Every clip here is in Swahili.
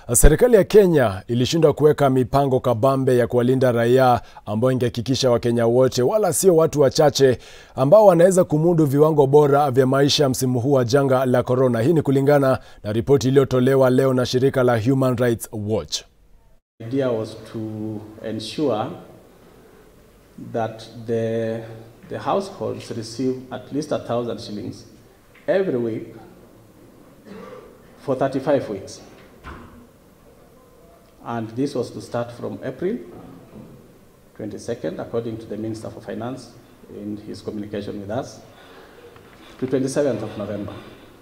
Serikali ya Kenya ilishindwa kuweka mipango kabambe ya kuwalinda raia ambayo ingehakikisha Wakenya wote wala sio watu wachache ambao wanaweza kumudu viwango bora vya maisha msimu huu wa janga la korona. Hii ni kulingana na ripoti iliyotolewa leo na shirika la Human Rights Watch. The idea was to ensure that the, the households receive at least a thousand shillings every week for 35 weeks. And this was to start from April 22nd, according to the Minister for Finance in his communication with us, to 27th of November.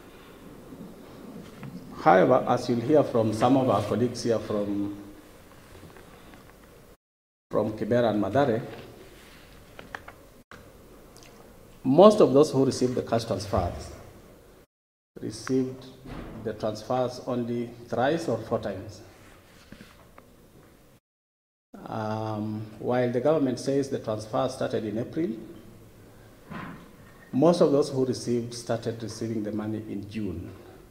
However, as you'll hear from some of our colleagues here from, from Kibera and Madare, most of those who received the cash transfers received the transfers only thrice or four times. Um, while the government says the transfer started in April, most of those who received started receiving the money in June.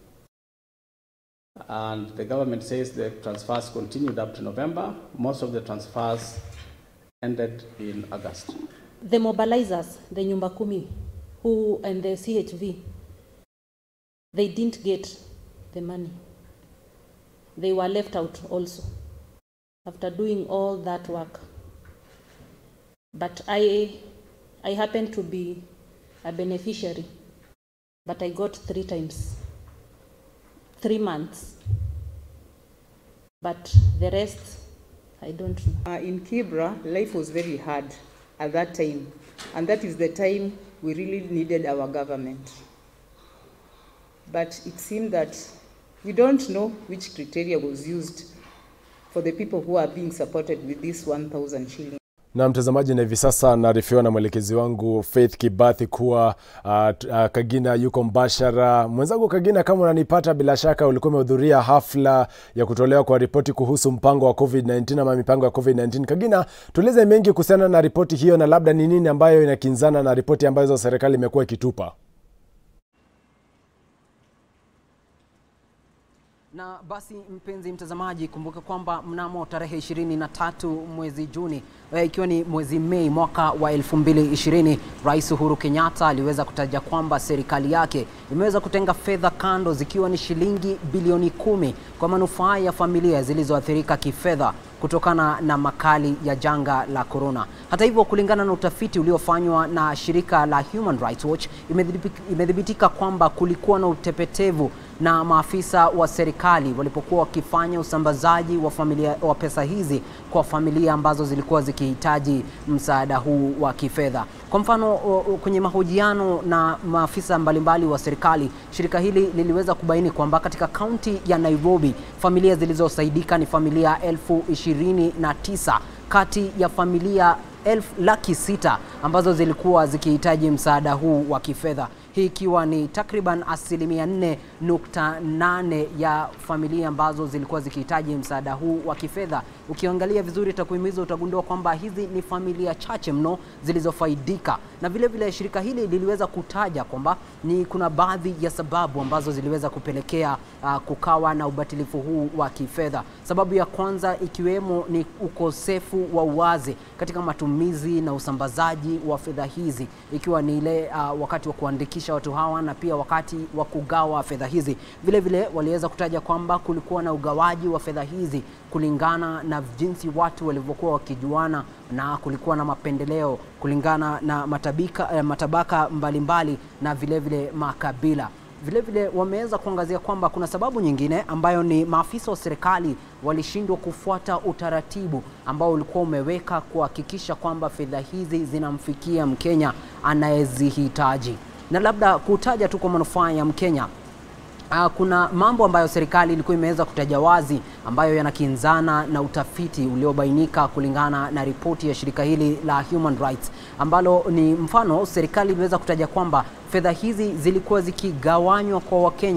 And the government says the transfers continued up to November. Most of the transfers ended in August. The mobilizers, the Nyumba Kumi, who and the CHV, they didn't get the money. They were left out also after doing all that work. But I, I happened to be a beneficiary, but I got three times, three months. But the rest, I don't know. Uh, in Kibra, life was very hard at that time, and that is the time we really needed our government. But it seemed that we don't know which criteria was used for the people who are being supported with this 1,000 shillings. Na mtazamaji, na hivi sasa naarifiwa na mwelekezi wangu Faith Kibathi kuwa uh, uh, Kagina yuko mbashara. Mwenzangu Kagina, kama unanipata, bila shaka ulikuwa umehudhuria hafla ya kutolewa kwa ripoti kuhusu mpango wa COVID-19 ama mipango ya COVID-19. Kagina, tueleze mengi kuhusiana na ripoti hiyo na labda ni nini ambayo inakinzana na ripoti ambazo serikali imekuwa ikitupa. Na basi mpenzi mtazamaji, kumbuka kwamba mnamo tarehe 23 mwezi Juni ikiwa ni mwezi Mei mwaka wa 2020, Rais Uhuru Kenyatta aliweza kutaja kwamba serikali yake imeweza kutenga fedha kando zikiwa ni shilingi bilioni kumi kwa manufaa ya familia zilizoathirika kifedha kutokana na makali ya janga la korona. Hata hivyo, kulingana na utafiti uliofanywa na shirika la Human Rights Watch, imedhibitika kwamba kulikuwa na utepetevu na maafisa wa serikali walipokuwa wakifanya usambazaji wa familia wa pesa hizi kwa familia ambazo zilikuwa zikihitaji msaada huu wa kifedha. Kwa mfano, kwenye mahojiano na maafisa mbalimbali wa serikali, shirika hili liliweza kubaini kwamba katika kaunti ya Nairobi familia zilizosaidika ni familia elfu ishirini na tisa kati ya familia elfu laki sita ambazo zilikuwa zikihitaji msaada huu wa kifedha hii ikiwa ni takriban asilimia 4.8 ya familia ambazo zilikuwa zikihitaji msaada huu wa kifedha. Ukiangalia vizuri takwimu hizo utagundua kwamba hizi ni familia chache mno zilizofaidika, na vile vile shirika hili liliweza kutaja kwamba ni kuna baadhi ya sababu ambazo ziliweza kupelekea uh, kukawa na ubatilifu huu wa kifedha. Sababu ya kwanza ikiwemo ni ukosefu wa uwazi katika matumizi na usambazaji wa fedha hizi, ikiwa ni ile uh, wakati wa kuandikisha watu hawa na pia wakati wa kugawa fedha hizi. Vile vile waliweza kutaja kwamba kulikuwa na ugawaji wa fedha hizi kulingana na jinsi watu walivyokuwa wakijuana na kulikuwa na mapendeleo kulingana na matabika, eh, matabaka mbalimbali na vile vile makabila. Vile vile wameweza kuangazia kwamba kuna sababu nyingine ambayo ni maafisa wa serikali walishindwa kufuata utaratibu ambao ulikuwa umeweka kuhakikisha kwamba fedha hizi zinamfikia Mkenya anayezihitaji. Na labda kutaja tu kwa manufaa ya Mkenya, Uh, kuna mambo ambayo serikali ilikuwa imeweza kutaja wazi ambayo yanakinzana na utafiti uliobainika kulingana na ripoti ya shirika hili la Human Rights ambalo ni mfano, serikali iliweza kutaja kwamba fedha hizi zilikuwa zikigawanywa kwa Wakenya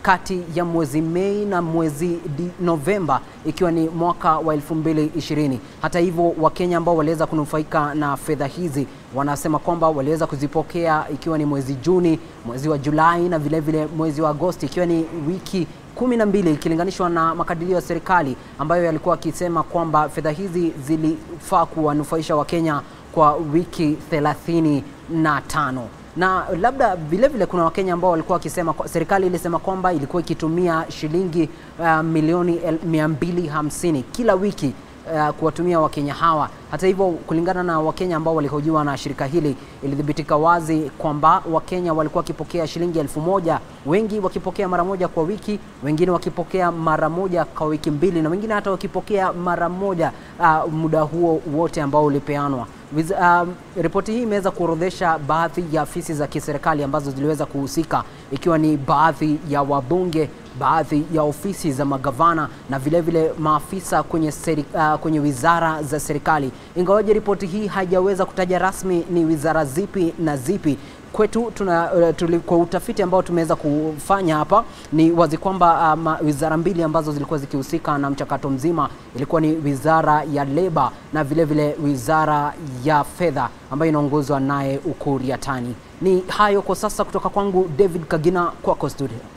kati ya mwezi Mei na mwezi di Novemba ikiwa ni mwaka wa 2020. Hata hivyo, Wakenya ambao waliweza kunufaika na fedha hizi wanasema kwamba waliweza kuzipokea ikiwa ni mwezi Juni, mwezi wa Julai na vile vile mwezi wa Agosti ikiwa ni wiki kumi na mbili ikilinganishwa na makadirio ya serikali ambayo yalikuwa akisema kwamba fedha hizi zilifaa kuwanufaisha Wakenya kwa wiki thelathini na tano na labda vile vile kuna Wakenya ambao walikuwa wakisema, serikali ilisema kwamba ilikuwa ikitumia shilingi uh, milioni 250 kila wiki uh, kuwatumia Wakenya hawa. Hata hivyo, kulingana na Wakenya ambao walihojiwa na shirika hili, ilithibitika wazi kwamba Wakenya walikuwa wakipokea shilingi elfu moja, wengi wakipokea mara moja kwa wiki, wengine wakipokea mara moja kwa wiki mbili, na wengine hata wakipokea mara moja uh, muda huo wote ambao ulipeanwa. Uh, ripoti hii imeweza kuorodhesha baadhi ya afisi za kiserikali ambazo ziliweza kuhusika ikiwa ni baadhi ya wabunge, baadhi ya ofisi za magavana na vile vile maafisa kwenye, seri, uh, kwenye wizara za serikali. Ingawaje ripoti hii haijaweza kutaja rasmi ni wizara zipi na zipi kwetu tuna, uh, tuli, kwa utafiti ambao tumeweza kufanya hapa ni wazi kwamba um, wizara mbili ambazo zilikuwa zikihusika na mchakato mzima ilikuwa ni wizara ya leba na vile vile wizara ya fedha ambayo inaongozwa naye Ukur Yatani. Ni hayo kwa sasa kutoka kwangu David Kagina, kwako studio.